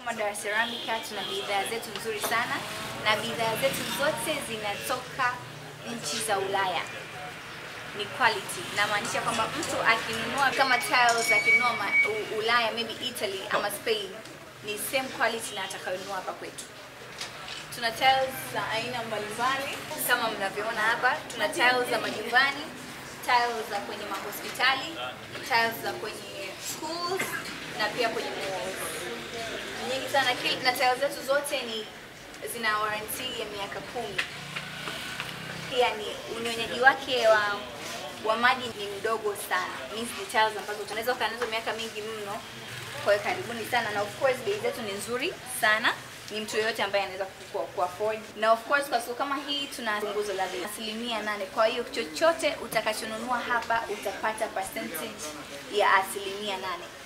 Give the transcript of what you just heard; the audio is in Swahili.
kama Dar Ceramica tuna bidhaa zetu nzuri sana na bidhaa zetu zote zinatoka nchi za Ulaya ni quality. Namaanisha kwamba mtu akinunua kama tiles akinunua ma- U- Ulaya maybe Italy ama Spain ni same quality na atakayonunua hapa kwetu. Tuna tiles za aina mbalimbali kama mnavyoona hapa. Tuna tiles za majumbani, tiles za kwenye mahospitali, tiles za kwenye schools na pia kwenye malls. Nyingi sana kil- na tiles zetu zote ni zina warranty ya miaka kumi pia ni unyonyaji wake wa wa maji ni mdogo sana. Means ni tiles ambazo tunaweza kukaa nazo miaka mingi mno. Kwa hiyo karibuni sana, na of course bei zetu ni nzuri sana, ni mtu yeyote ambaye anaweza ku- ku afford. Na of course kwa siku kama hii tuna punguzo la bei asilimia nane. Kwa hiyo chochote utakachonunua hapa utapata percentage ya asilimia nane.